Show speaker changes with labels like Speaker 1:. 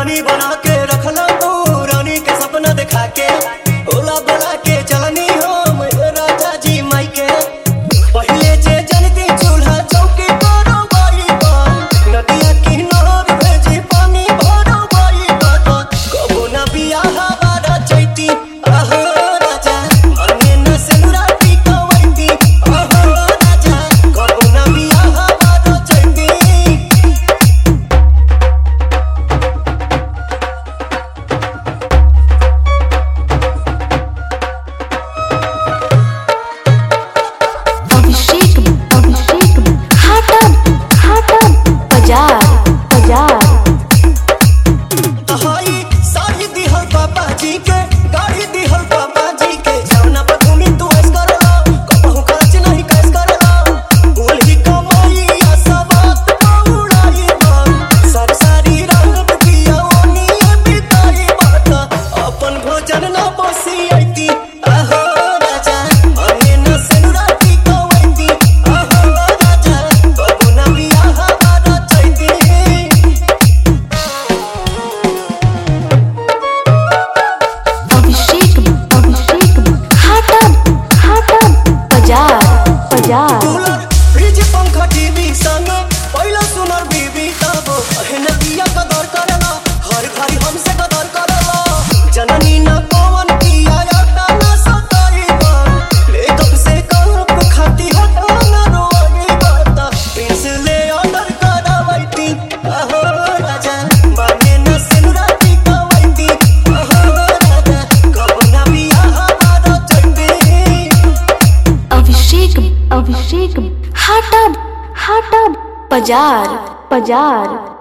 Speaker 1: रानी बना के रखला तू रानी के सपना दिखा के ओला बोला के चलनी हम राजा जी माई के पहले जे जनती चूल्हा चौकी करो बाई बात नदिया किनार भेजी पानी भरो बाई बात कबो ना बियाह बारा चैती आहो राजा माने न सेनुराती कवैती आहो राजा कबो ना बियाह बारा चैती
Speaker 2: अभिषेक अभिषेक हाटम हाटम बाजार बाजार
Speaker 1: हाई साड़ी दिहल पापा जी के गाड़ी दिहल पापा जी के जौना पर घूमी तू ऐस करला कबहू खर्च नहीं कैस करला बोल ही कमाई या सबात उड़ाई बात सर सारी रात पिया ओनी बिताई बात अपन भोजन ना बसी आईती आहो राजा माने न सेनुराती कवैती आहो राजा कबू ना बियाह बारा चैती
Speaker 2: अभिषेक अभिषेक हाटम हाटम बाजार बाजार
Speaker 1: कूलर फ्रिज पंखा टीवी संग पहिला सुनर बीबी तब अहन दिया कदर करला हर घड़ी हमसे कदर करला जननी न कौन किया याता न सताई बात ले कब से कप खाती हटा न रोई बात प्रिंस ले ऑर्डर करावैती अहो राजा माने न सिनुराती कवैती अहो राजा कब ना बियाह बारा चैती
Speaker 2: अभिषेक अभिषेक हाटम हाटम बाजार बाजार